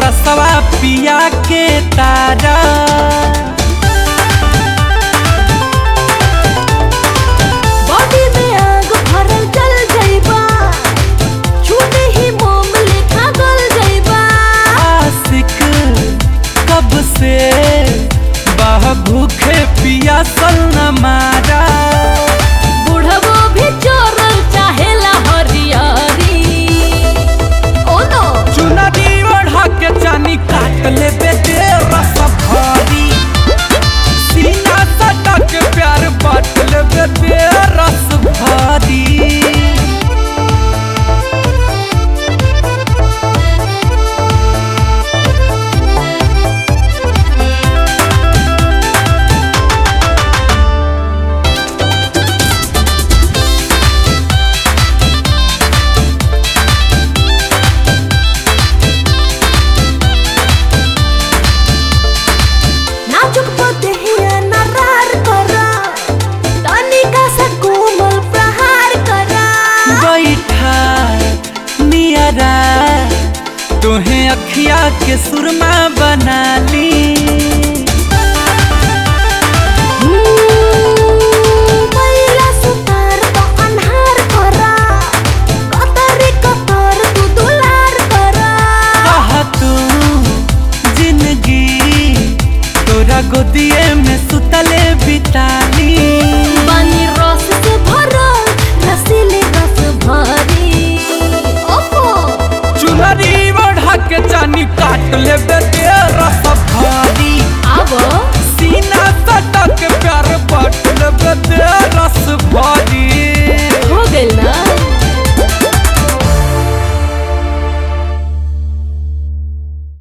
रसवा पिया के तारा बॉडी में आग भरल जल जाइबा छूटे ही मोम लेखा गल जाइबा आशिक कब से बह भूखे पिया सल न मारा बुढ़बो भी चोरल चाहेला हरियारी ओ नो चुनरी ओढ़ा के चानी काट ले बेटे रस भारी सीना सटा के प्यार बांट ले बेटे रस भारी नाजुक पतहिया नरार करा तनिका सा कोमल प्रहार करा बैठा नियरा तुहे अखिया के सुरमा बना ली